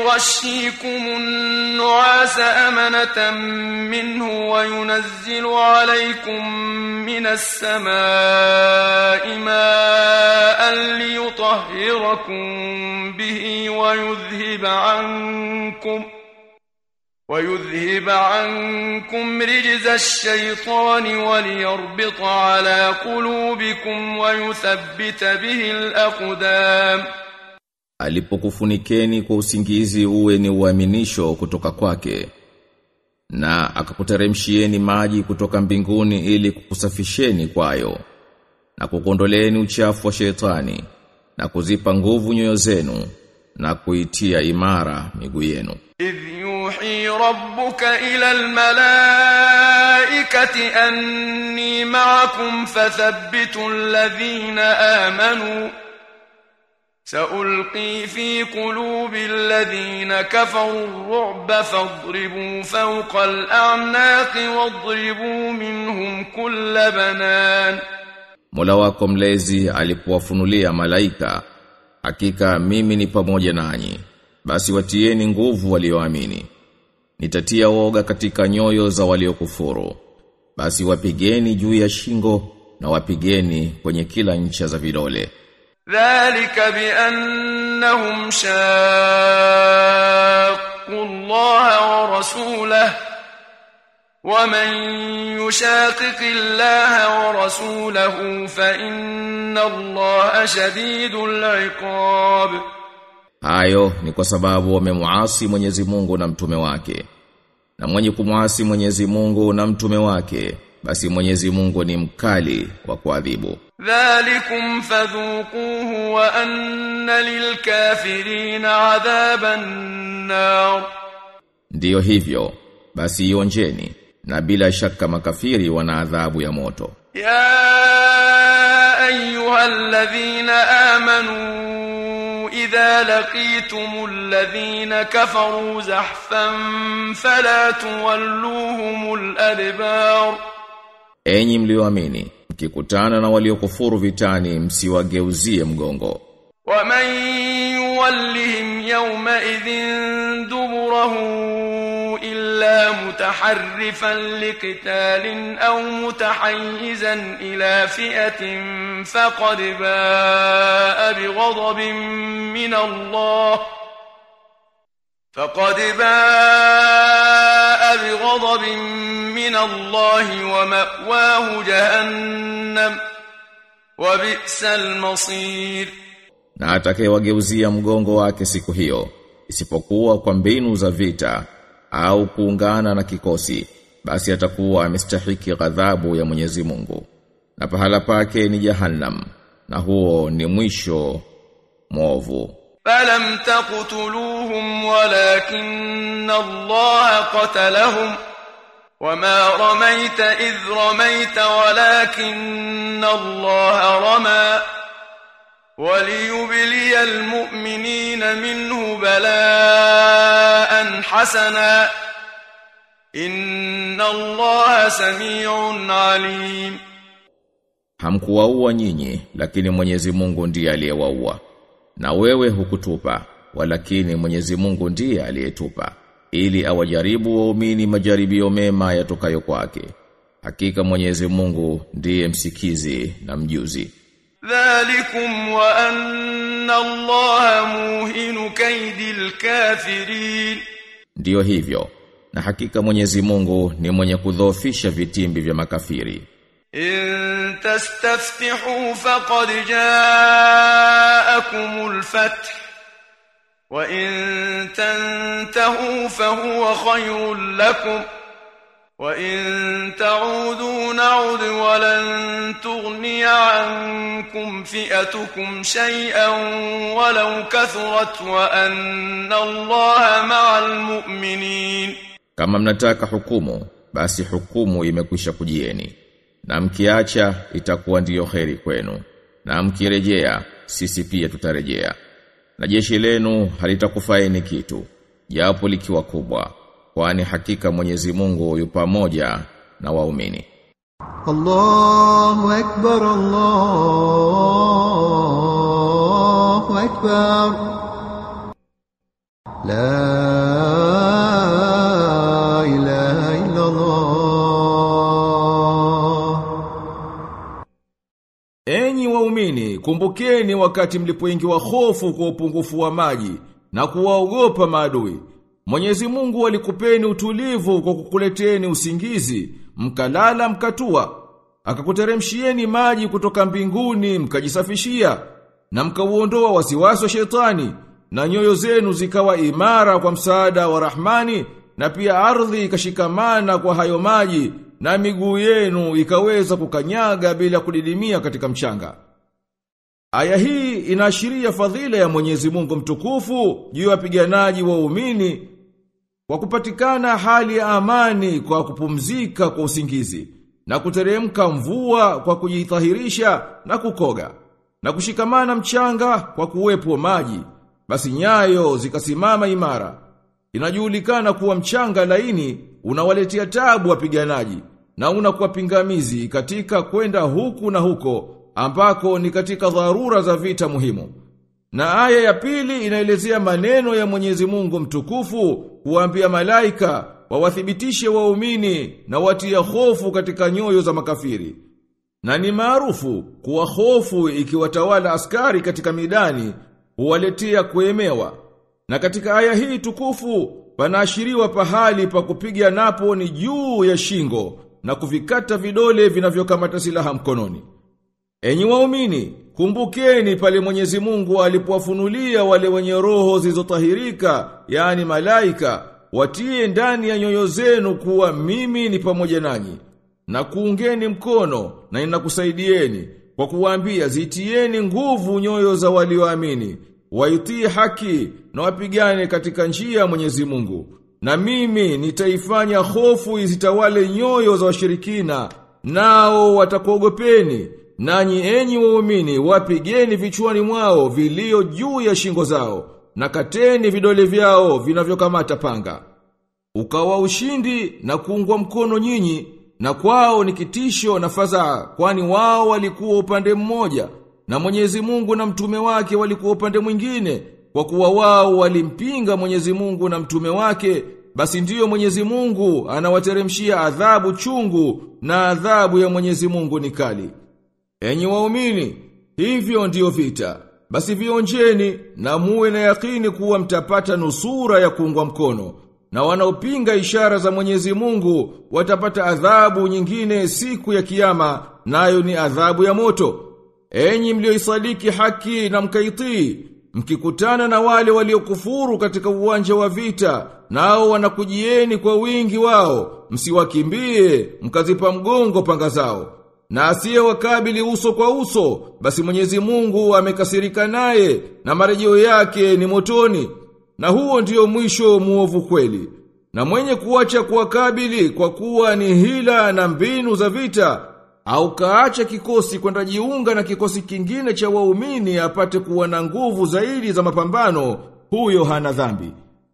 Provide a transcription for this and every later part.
يغشيكم النعاس أمنة منه وينزل عليكم من السماء ماء ليطهركم به ويذهب عنكم ويذهب عنكم رجز الشيطان وليربط على قلوبكم ويثبت به الأقدام alipokufunikeni kwa usingizi uwe ni uaminisho kutoka kwake na akakuteremshieni maji kutoka mbinguni ili kukusafisheni kwayo na kukondoleeni uchafu wa shetani na kuzipa nguvu nyoyo zenu na kuitia imara miguu yenu إذ يوحي ربك إلى الملائكة أني معكم فثبتوا الذين آمنوا سألقي في قلوب الذين كفروا الرعب فاضربوا فوق الأعناق واضربوا منهم كل بنان Mola wako mlezi alipowafunulia malaika hakika mimi ni pamoja nanyi basi watieni nguvu walioamini nitatia woga katika nyoyo za waliokufuru basi wapigeni juu ya shingo na wapigeni kwenye kila ncha za vidole ذلك بأنهم شاقوا الله ورسوله ومن يشاقق الله ورسوله فإن الله شديد العقاب Hayo ni kwa sababu wamemuasi Mwenyezi Mungu na mtume wake. Na mwenye kumuasi Mwenyezi Mungu na mtume wake, basi Mwenyezi Mungu ni mkali wa kuadhibu. ذلكم فذوقوه وأن للكافرين عذاب النار Ndiyo hivyo, basi ionjeni na bila shaka makafiri wana adhabu ya moto. يا أيها الذين آمنوا إذا لقيتم الذين كفروا زحفا فلا تولوهم الأدبار Enyi mlioamini, mkikutana na waliokufuru vitani msiwageuzie mgongo. ومن يولهم يومئذ دبره إلا متحرفا لقتال أو متحيزا إلى فئة فقد باء بغضب من الله فقد باء بغضب من الله ومأواه جهنم وبئس المصير Na atakayewageuzia mgongo wake siku hiyo, isipokuwa kwa mbinu za vita au kuungana na kikosi, basi atakuwa amestahiki ghadhabu ya Mwenyezi Mungu. Na pahala pake ni Jahannam, na huo ni mwisho mwovu. فلم تقتلوهم ولكن الله قتلهم وما رميت إذ رميت ولكن الله رمى وليبلي المؤمنين منه بلاء حسنا إن الله سميع عليم Hamkuwaua nyinyi, lakini Mwenyezi Mungu ndiye aliyewaua. Na wewe hukutupa, walakini Mwenyezi Mungu ndiye aliyetupa, ili awajaribu waumini majaribio mema yatokayo kwake. Hakika Mwenyezi Mungu ndiye msikizi na mjuzi. ذلكم وأن الله موهن كيد الكافرين Ndiyo hivyo, na hakika Mwenyezi Mungu ni mwenye kudhoofisha vitimbi vya makafiri. إن تستفتحوا فقد جاءكم الفتح وإن تنتهوا فهو خير لكم وإن تعودوا نعد ولن تغني عنكم فئتكم شيئا ولو كثرت وأن الله مع المؤمنين Kama mnataka hukumu, basi hukumu imekwisha kujieni. Na mkiacha itakuwa ndiyo kheri kwenu. Na mkirejea, sisi pia tutarejea. Na jeshi lenu halitakufaini kitu, japo likiwa kubwa, kwani hakika Mwenyezi Mungu yu pamoja na waumini. الله أكبر الله أكبر لا إله إلا الله Enyi waumini, kumbukeni wakati mlipoingiwa hofu kwa upungufu wa maji na kuwaogopa maadui. Mwenyezi Mungu alikupeni utulivu kwa kukuleteni usingizi, mkalala mkatua. Akakuteremshieni maji kutoka mbinguni mkajisafishia na mkauondoa wasiwasi wa shetani na nyoyo zenu zikawa imara kwa msaada wa Rahmani na pia ardhi ikashikamana kwa hayo maji na miguu yenu ikaweza kukanyaga bila kudidimia katika mchanga. Aya hii inaashiria fadhila ya Mwenyezi Mungu mtukufu juu ya wapiganaji waumini kwa kupatikana hali ya amani kwa kupumzika kwa usingizi na kuteremka mvua kwa kujitahirisha na kukoga na kushikamana mchanga kwa kuwepo maji basi nyayo zikasimama imara inajulikana kuwa mchanga laini unawaletea tabu wapiganaji na unakuwa pingamizi katika kwenda huku na huko ambako ni katika dharura za vita muhimu. Na aya ya pili inaelezea maneno ya Mwenyezi Mungu mtukufu kuambia malaika wawathibitishe waumini na watia hofu katika nyoyo za makafiri. Na ni maarufu kuwa hofu ikiwatawala askari katika midani huwaletea kuemewa. Na katika aya hii tukufu panaashiriwa pahali pa kupiga napo ni juu ya shingo na kuvikata vidole vinavyokamata silaha mkononi. Enyi waumini, kumbukeni pale Mwenyezi Mungu alipowafunulia wale wenye roho zilizotahirika, yani malaika, watie ndani ya nyoyo zenu kuwa mimi ni pamoja nanyi. Na kuungeni mkono na ninakusaidieni kwa kuwaambia zitieni nguvu nyoyo za walioamini, waitii haki na wapigane katika njia ya Mwenyezi Mungu. Na mimi nitaifanya hofu izitawale nyoyo za washirikina, nao watakuogopeni. Nanyi enyi waumini wapigeni vichwani mwao vilio juu ya shingo zao, na kateni vidole vyao vinavyokamata panga. Ukawa ushindi na kuungwa mkono nyinyi, na kwao ni kitisho na fadhaa, kwani wao walikuwa upande mmoja, na Mwenyezi Mungu na mtume wake walikuwa upande mwingine, kwa kuwa wao walimpinga Mwenyezi Mungu na mtume wake, basi ndiyo Mwenyezi Mungu anawateremshia adhabu chungu na adhabu ya Mwenyezi Mungu ni kali. Enyi waumini, hivyo ndiyo vita. Basi vionjeni na muwe na yakini kuwa mtapata nusura ya kuungwa mkono. Na wanaopinga ishara za Mwenyezi Mungu watapata adhabu nyingine siku ya kiyama, nayo ni adhabu ya moto. Enyi mlioisadiki haki na mkaitii, mkikutana na wale waliokufuru katika uwanja wa vita, nao wanakujieni kwa wingi wao, msiwakimbie, mkazipa mgongo panga zao. Na asiye wakabili uso kwa uso, basi Mwenyezi Mungu amekasirika naye na marejeo yake ni motoni. Na huo ndiyo mwisho muovu kweli. Na mwenye kuacha kuwakabili kwa kuwa ni hila na mbinu za vita, au kaacha kikosi kwenda jiunga na kikosi kingine cha waumini apate kuwa na nguvu zaidi za mapambano, huyo hana dhambi.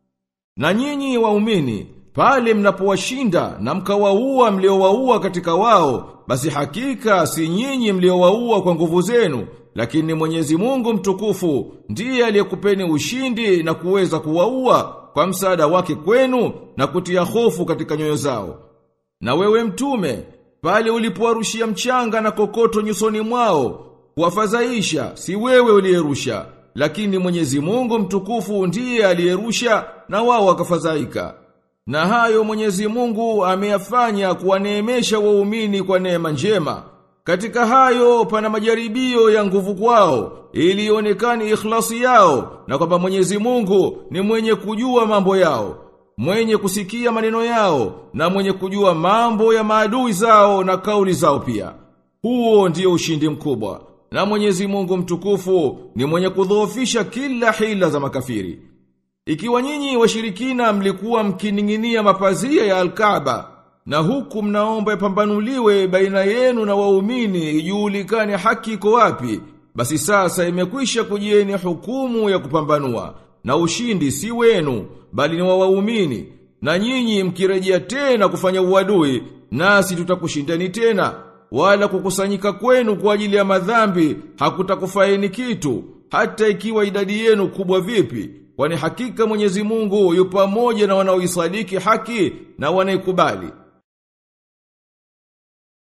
Na nyinyi waumini, pale mnapowashinda na mkawaua mliowaua katika wao, basi hakika si nyinyi mliowaua kwa nguvu zenu, lakini Mwenyezi Mungu mtukufu ndiye aliyekupeni ushindi na kuweza kuwaua kwa msaada wake kwenu na kutia hofu katika nyoyo zao. Na wewe mtume, pale ulipowarushia mchanga na kokoto nyusoni mwao, kuwafadhaisha si wewe uliyerusha, lakini Mwenyezi Mungu mtukufu ndiye aliyerusha na wao wakafadhaika. Na hayo Mwenyezi Mungu ameyafanya kuwaneemesha waumini kwa neema njema. Katika hayo pana majaribio ya nguvu kwao ili ionekane ikhlasi yao na kwamba Mwenyezi Mungu ni mwenye kujua mambo yao, mwenye kusikia maneno yao na mwenye kujua mambo ya maadui zao na kauli zao pia. Huo ndio ushindi mkubwa. Na Mwenyezi Mungu mtukufu ni mwenye kudhoofisha kila hila za makafiri. Ikiwa nyinyi washirikina mlikuwa mkining'inia mapazia ya Al-Kaaba na huku mnaomba ipambanuliwe baina yenu na waumini ijulikane haki iko wapi, basi sasa imekwisha kujieni hukumu ya kupambanua na ushindi si wenu bali ni wa waumini na nyinyi mkirejea tena kufanya uadui nasi tutakushindani tena wala kukusanyika kwenu kwa ajili ya madhambi hakutakufaini kitu hata ikiwa idadi yenu kubwa vipi kwani hakika Mwenyezi Mungu yu pamoja na wanaoisadiki haki na wanaikubali.